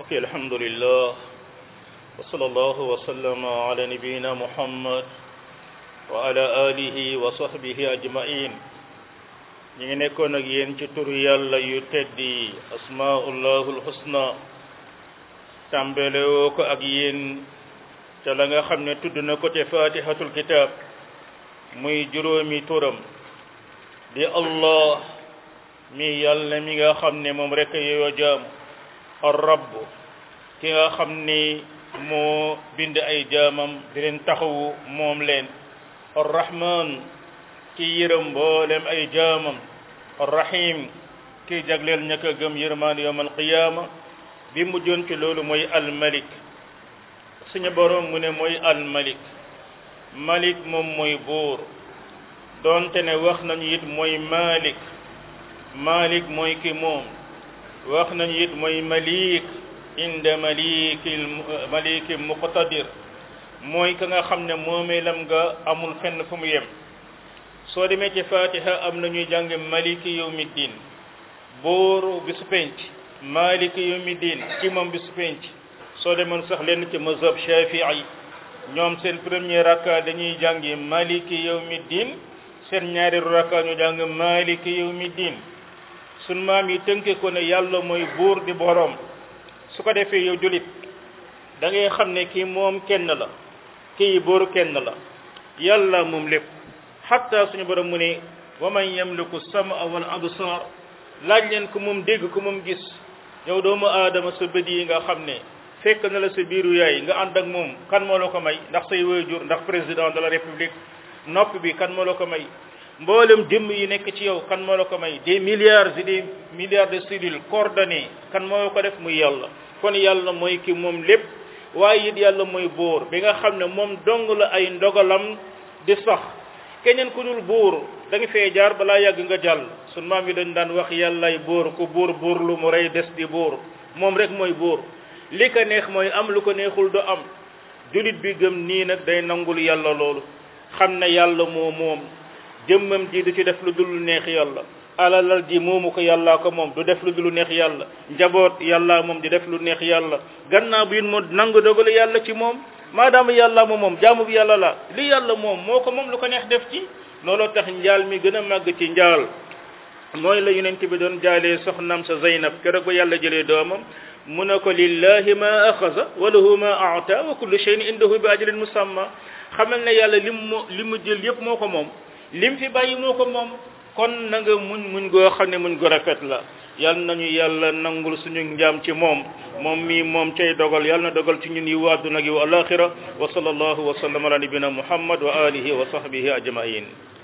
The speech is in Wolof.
mbokki alhamdulillah wa sallallahu wa sallama ala nabiyina muhammad wa ala alihi wa sahbihi ajmain ñi ngi nekkoon ak yéen ci turu yàlla yu teddi asmaullahul husna tàmbale woo ko ak yéen ca la nga xam ne tudd na ko te fatihatul kitab muy juróomi turam di allah mi yàlla mi nga xam ne moom rek yeyoo jaam ar rabb ki nga xam ni moo bind ay jaamam di leen taxawu moom leen ar rahman ki yërëm mboolem ay jaamam ar rahim ki jagleel ña ko gëm yërmaan yawm al qiyama bi mujjoon ci loolu mooy al malik suñu boroom mu ne mooy al malik malik moom mooy buur doonte ne wax nañu it mooy malik malik mooy ki moom wax nañu it mooy malik inda maliki maliki muqtadir mooy ka nga xam ne moomeelam nga amul fenn fu mu yem soo demee ci fatiha am na ñuy jàng maliki yawmi din booru bisu penc maliki yawmi din ki moom bisu penc soo demoon sax lenn ci mazhab shafii ñoom seen premier rakka dañuy jàngi maliki yawmi din seen ñaareelu rakka ñu jàng maliki yawmi din sun maam yi tënke ko ne yàlla mooy buur di boroom su ko defee yow julit da ngay xam ne kii moom kenn la kii buur kenn la yàlla moom lépp xatta suñu borom mu ne wa man yamliku sama wal absar laaj leen ko moom dégg ko moom gis yow doomu aadama sa bët yi nga xam ne fekk na la sa biiru yaay nga ànd ak moom kan moo la ko may ndax say waajur ndax président de la république nopp bi kan moo la ko may mboolem jëmm yi nekk ci yow kan moo la ko may des milliards et des milliards de cellules coordonnées kan moo ko def muy yàlla kon yàlla mooy ki moom lépp waaye it yàlla mooy buur bi nga xam ne moom dong la ay ndogalam di sax keneen ku dul buur da nga fee jaar balaa yàgg nga jàll sun maam yi dañ daan wax yàllay buur ku buur buur lu mu rey des di buur moom rek mooy buur li ko neex mooy am lu ko neexul du am julit bi gëm nii nag day nangul yàlla loolu xam ne yàlla moo moom jëmmam ji du ci def lu dul neex yàlla alalal ji moomu ko yàllaa ko moom du def lu dul neex yàlla njaboot yàllaa moom di def lu neex yàlla gannaaw bi moo nangu dogalu yàlla ci moom maadaama yàlla moom moom jaamu bi yàlla la li yàlla moom moo ko moom lu ko neex def ci looloo tax njaal mi gën a màgg ci njaal mooy la yonent bi doon jaalee soxnaam sa Zeynab keroog ba yàlla jëlee doomam mu ne ko lillahi ma axasa wa lahu ma aata wa kullu shay'in indahu bi ajalin musamma xamal ne yàlla lim moo li mu jël yépp moo ko moom lim fi bàyyi moo ko moom kon na nga muñ muñ goo xam ne muñ gu rafet la yal nañu yàlla nangul suñu njaam ci moom moom mii moom cay dogal yal na dogal ci ñun yi waaduna gi wa alaxira wa sallallahu wa sallam ala nabina muhammad wa alihi wa sahbihi ajmain